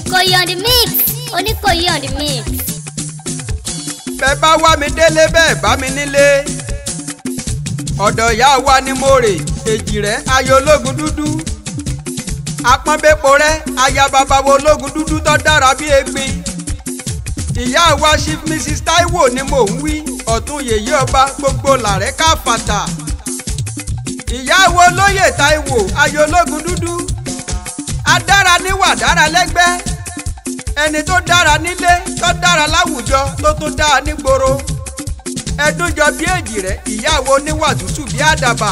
Ìkòyí on the mix Oníkòyí on the mix. bẹ́ẹ̀ bá wá mi délé bẹ́ẹ̀ bá mi nílé ọ̀dọ̀ ìyá wa ni mo rè èjì rẹ̀ ayọ̀ ológun dúdú apọ́nbẹ́po rẹ̀ aya bàbá wo ológun dúdú tó dára bí egbin ìyá wa chief mrs taiwo ni mò ń wí ọ̀tún yèyé ọba gbogbo làrẹ́ káfàtà ìyá wo olóyè taiwo ayọ̀ ológun dúdú adára níwà dára lẹ́gbẹ́ ẹni tó dára nílé tó dára láwùjọ tó tún dáa nígboro ẹdúnjọ bí èjì rẹ ìyàwó oníwà tútù bí àdàbà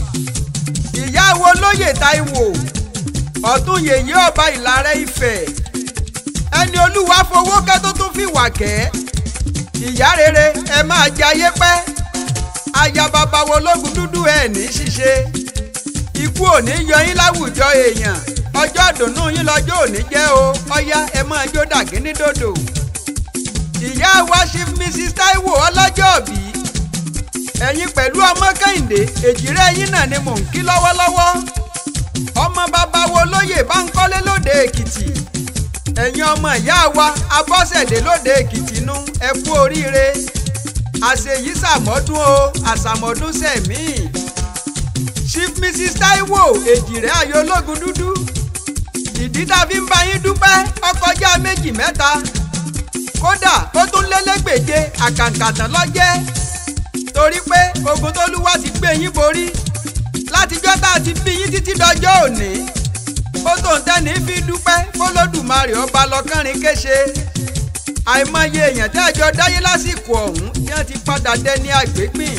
ìyàwó lóyè táíwò ọ̀tún yèyé ọba ìlàrẹ́ ifẹ̀ ẹni olúwa fowó kẹ́ tó tún fi wà kẹ́ ìyá rere ẹ máa jayé pẹ́ aya bàbá wo lógun dúdú ẹ ní ṣíṣe ikú ò ní yọ yín láwùjọ èèyàn ọjọ́ ìdùnnú yín lọ́jọ́ òní jẹ́ o ọ̀yá ẹ máa jó dàgínní dòdò. ìyá wa chief mrs taiwo ọlọ́jọ́bí ẹ̀yin pẹ̀lú ọmọ kẹ́hìndé èjìrẹ́ yín náà ni mò ń kí lọ́wọ́lọ́wọ́ ọmọ bàbá wo lóyè báńkọ́lé lóde èkìtì ẹ̀yin ọmọ ìyá wa abọ́sẹ̀dé lóde èkìtì nú ẹ kú oríire àṣeyí sàmọ́dún o àṣàmọ́dún sẹ̀mí chief mrs taiwo èjìrẹ́ ayọ̀ ológun dúdú ìdí tá a fi ń bá yín dúpẹ́ ọkọjá méjì mẹ́ta kódà ó tún lélẹ́gbèje àkàǹkàtàn lọ́jẹ́ torí pé ogun tólúwa ti gbé yín borí látijọ́ tá a ti bí yín títí dọjọ́ òní ó tó ń tẹ́ni fi dúpẹ́ fọlọ́dùmarè ọba lọ́kànrin kéṣe àìmọye èèyàn tẹ́ ẹjọ́ dáyé lásìkò ọ̀hún tí wọ́n ti padà dẹni àgbégbìn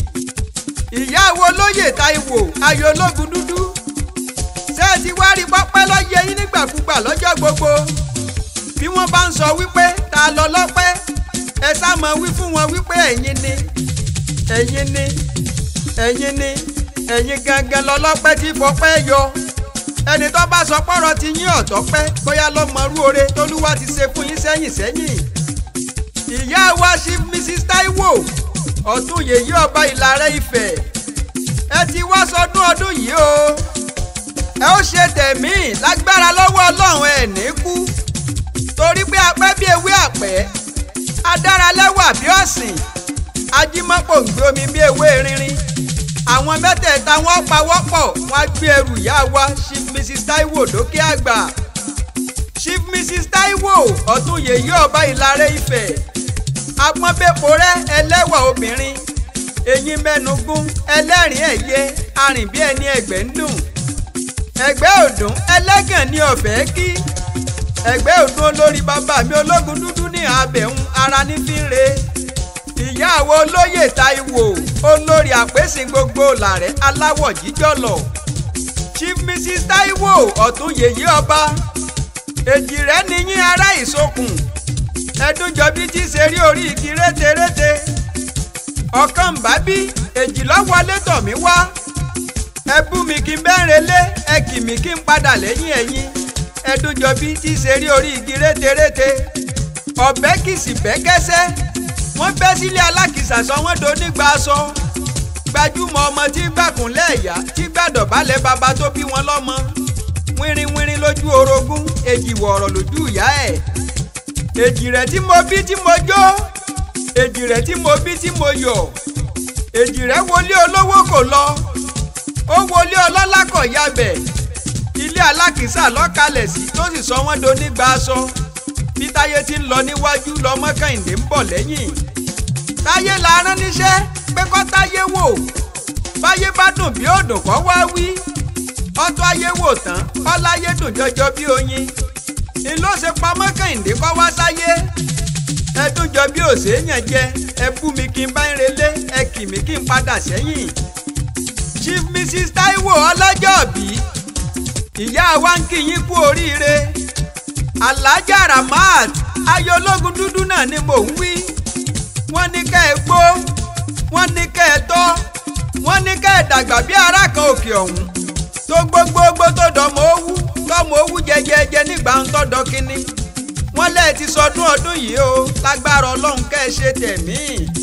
ìyá wo lóyè Táíwò ayọ̀ ológun dúdú ṣé ẹ ti wá rí pọ́pẹ́ lọ́yẹ yín nígbàkúgbà lọ́jọ́ gbogbo bí wọ́n bá ń sọ wípé ta lọ lọ́pẹ́ ẹ sá mọ wí fún wọn wípé ẹ̀yin ni ẹ̀yin ni ẹ̀yin ni ẹ̀yin gangan lọ lọ́pẹ́ tí fọpẹ́ yọ ẹni tó bá sọ pọ́rọ̀ ti yín ọ̀tọ́ pẹ́ bóyá ló mọrú oore tólúwa ti ṣe fún yín sẹ́yìn sẹ́yìn ìyá wa chief mrs Táíwò ọ̀tún yèyí ọba ìlàrẹ́ Ifẹ̀ ẹ ti wá sọdún ọdún yìí o ẹ ó ṣe tẹ̀mí lágbára lọ́wọ́ ọlọ́run ẹ̀ ní kú torí pé apẹ́ bí ewé àpẹ́ adáralẹ́wà bí ọ̀sìn ajímọ́pò ń gbé omi bí ewé rinrin àwọn mẹ́tẹ̀ẹ̀ta wọ́n pawọ́pọ̀ wọ́n á gbé ẹrù ìyá wa chief mrs Taiwo dókè àgbà chief mrs Taiwo ọ̀tún yèyí ọba ìlàrẹ́ Ifẹ̀ agbọ́nbẹ́pọ̀ rẹ́ ẹlẹ́wà obìnrin eyín mẹ́nugún ẹlẹ́rìn ẹ̀yẹ arìn bí ẹni ẹgbẹ́ ń dùn ẹgbẹ́ ọdún ẹlẹ́gàn ní ọ̀fẹ́ kí ẹgbẹ́ ọdún olórí bàbá mi ológun dúdú ní abẹ̀hún ara ní fi ń re ìyàwó olóyè Táíwò olórí àpèsìn gbogbo làrẹ́ aláwọ̀ jíjọ́lọ̀ chief mrs Táíwò ọ̀tún yèyí ọba èjì rẹ̀ níyín ará ìsokùn ẹdúnjọbí tí ṣe rí orí igi rétérété ọ̀kan ń bá bí èjì lọ́wọ́lé tọ̀ mí wá ẹ bú mi kí n bẹ́ẹ̀rẹ̀ lé ẹ kì mí kí n padà lẹ́yìn ẹ̀yìn ẹdúnjọbí tí ṣe rí orí igi rétérété ọ̀bẹ kìsì bẹ́ kẹ́sẹ́ wọ́n bẹ́ sílé alákìsà sọ wọ́n donígba aṣọ gbajúmọ̀ ọmọ tí gbàkúnlẹ̀ ẹ̀yà tí gbàdọ̀bálẹ̀ bàbá tó bí wọn lọ́mọ wínrínwínrín lójú orogún èjì wọ̀ọ̀rọ̀ lójú ìyá ẹ̀ èjì rẹ̀ tí mo bí tí mo jó èjì rẹ̀ tí mo bí tí mo yọ̀ èjì rẹ̀ wọlé olówó kò lọ ó wọlé ọlọ́lá kọ̀ yabẹ̀ ilé alákìísà lọ́kalẹ̀ sí tó sì sọ wọ́n donígba aṣọ bí táyé ti ń lọ níwájú lọ́mọ kẹ́hìndé ń bọ̀ lẹ́yìn táyé la rán níṣẹ́ pé kọ́ táyé wò báyé bá dùn bí òdùn kọ́ wá wí ọtọ́ ayé wò tán ọláyé dùn jọjọ bí oyin ni ló ṣe pamọ́ kẹ́hìndé kọ́ wá sáyé ẹdún jọ bí òṣèyàn jẹ ẹ bú mi kí n bá ń relé ẹ kì mí kí n padà sẹ́yìn chief mrs Taiwo ọlọ́jọ́bí ìyá wa ń kí yín kú oríire alhaja ramat ayọ̀lógún dúdú náà ni mò ń wí wọ́n ní kẹ́ ẹ gbó wọ́n ní kẹ́ ẹ tọ́ wọ́n ní kẹ́ ẹ dàgbà bí ará kan òkè ọ̀hún tó gbogbogbò tó dọ̀mọ owú tọmọ owú jẹjẹjẹ nígbà ń tọ́dọ̀ kínní wọ́n lẹ́ẹ̀ ti sọdún ọdún yìí o lágbára ọlọ́run kẹ́ ẹ ṣe tẹ̀mí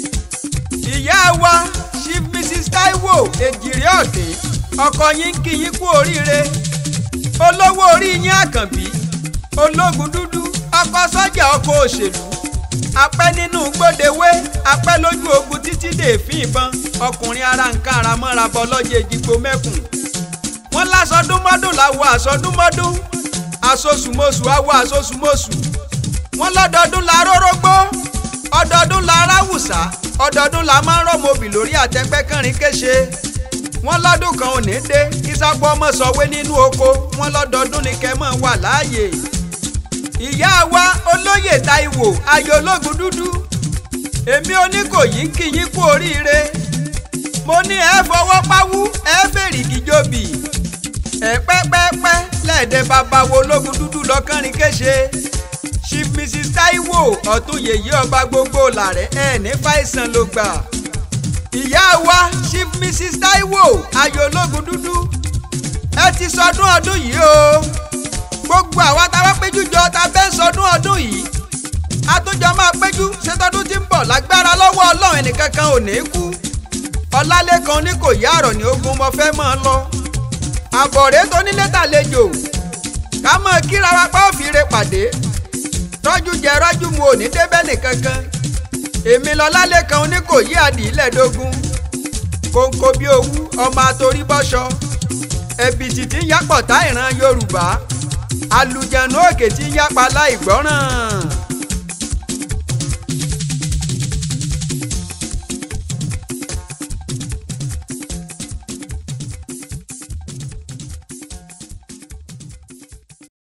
ìyá wa chief mrs Taiwo èjìrè ọ̀dẹ́ ọkọ yín kí yín kú oríire olówó orí yín àkànbí ológun dúdú ọkọ sọ́jà ọkọ òṣèlú apẹ́ nínú gbódewé apẹ́ lójú ogun títí dèéfín ìbọn ọkùnrin ara nǹkan ara mọ́ra bọ́ lọ́jọ́ ìdìgbò mẹ́kùn wọ́n lásọdúnmọ́dún làwọ̀ àsọdúnmọ́dún àsosùmọ́sù àwọ̀ àsosùmọ́sù wọ́n lọ́dọọdún la rórógbó ọdọọdún la ráwùsà ọdọọdún la máa ń rọ́mọbì lórí àtẹ́gbẹ́ kẹrin kéṣe wọ́n lọ́dún kan ò ní dé kí sápò ọmọ sọ̀wé nínú oko wọ́n lọ́dọọdún ni kẹ́ mọ́ wà láàyè ìyá wa olóyè Táíwò ayọ̀ ológun dúdú èmi oníkòyí ń kí yín kú oríire mo ní ẹ fọwọ́ páwú ẹ fèrègì jòbì ẹ pẹ́pẹ́pẹ́ lẹ́ẹ̀dẹ́ bàbá wo ológun dúdú lọ́kànrin kéṣe chief mrs Táíwò ọ̀tún yèyé ọba gbogbo làrẹ́ ẹ̀ ní fàìsàn ló gbà ìyá wa chief mrs Táíwò ayọ̀ ológun dúdú ẹ ti sọdún ọdún yìí o gbogbo àwa tá a wá péjú jọ ta bẹ́ẹ̀ sọdún ọdún yìí àtúnjọ máa péjú ṣètọ́dún tí ń bọ̀ lágbára lọ́wọ́ ọlọ́run ẹnìkankan ò ní kú ọlálẹ́kan ní kò yá àrọ̀ ní ogun mo fẹ́ mọ́ ọ lọ àbọ̀rẹ́ tó nílé tàlejò ká mọ̀ kíra wa pa òfìrè pàdé rọ́jú jẹ rọ́jú mu ò ní débẹ̀ nìkankan èmi lọ́lálẹ́kan ní kò yí àdìlẹ́dógún kóńkó bí owú ọmọ àtòrí bọ́ṣọ ẹ̀bìtì tí ń yápọ̀ tá ìran yorùbá alùjẹ̀nu òkè tí ń yápa láì gbọ́ràn.